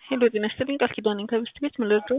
ሄሎ ጤና ይስጥልኝ ቃል ኪዳን ነኝ ከብስት ቤት ምን ልርዳው?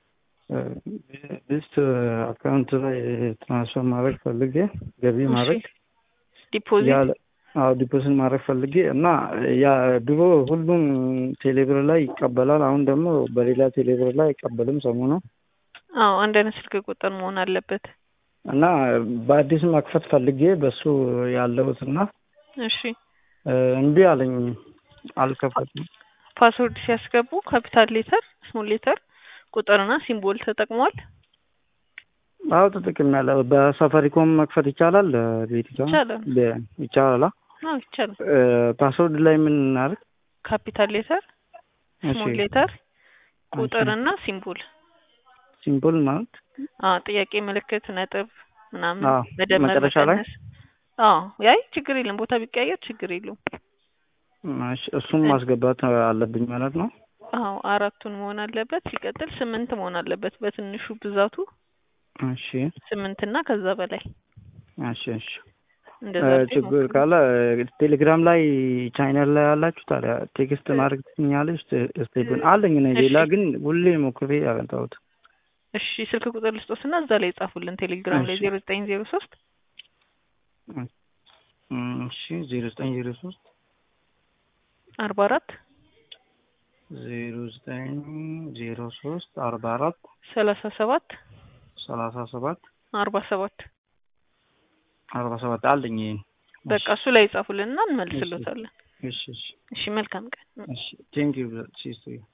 ብስት አካውንት ላይ ትራንስፈር ማድረግ ፈልጌ ገቢ ማድረግ ዲፖዚት ያለ አዎ ዲፖዚት ማድረግ ፈልጌ እና ያ ድሮ ሁሉም ቴሌብር ላይ ይቀበላል። አሁን ደግሞ በሌላ ቴሌብር ላይ አይቀበልም ሰሞኑ አዎ አንድ አይነት ስልክ ቁጥር መሆን አለበት። እና በአዲስ መክፈት ፈልጌ በሱ ያለሁት እና እሺ እምቢ አለኝ አልከፈትም። ፓስወርድ ሲያስገቡ ካፒታል ሌተር፣ ስሞል ሌተር፣ ቁጥርና ሲምቦል ተጠቅሟል። አዎ ተጠቅሜያለሁ። በሳፋሪኮም መክፈት ይቻላል። ቤት ይቻላል። ይቻላል። አዎ ይቻላል። ፓስወርድ ላይ ምን እናድርግ? ካፒታል ሌተር፣ ስሞል ሌተር፣ ቁጥርና ሲምቦል ሲምቦል ማለት አዎ ጥያቄ ምልክት ነጥብ ምናምን አዎ፣ መደመር መጨረሻ ላይ? መቀነስ አዎ ያይ ችግር የለም ቦታ ቢቀያየር ችግር የለውም እሺ፣ እሱም ማስገባት አለብኝ ማለት ነው። አዎ አራቱን መሆን አለበት ሲቀጥል ስምንት መሆን አለበት በትንሹ ብዛቱ እሺ ስምንት እና ከዛ በላይ እሺ እሺ እንደዛ እ ሲሆን ችግር ካለ ቴሌግራም ላይ ቻይናል ላይ ያላችሁ ታዲያ ቴክስት ማድረግ ትኛለች። ስቴፕን አለኝ እኔ ሌላ እሺ። ግን ሁሌ ሞክሬ ያገኘሁት እሺ ስልክ ቁጥር ልስጦስና እዛ ላይ ጻፉልን ቴሌግራም ላይ እሺ። ዜሮ ዘጠኝ ዜሮ ሶስት እሺ ዜሮ ዘጠኝ ዜሮ ሶስት አርባ አራት ዜሮ ዘጠኝ ዜሮ ሶስት አርባ አራት ሰላሳ ሰባት ሰላሳ ሰባት አርባ ሰባት አርባ ሰባት አለኝ ይሄን። በቃ እሱ ላይ ጻፉልንና እንመልስሎታለን። እሺ እሺ እሺ መልካም ቀን። እሺ ቴንክ ዩ ሲስተር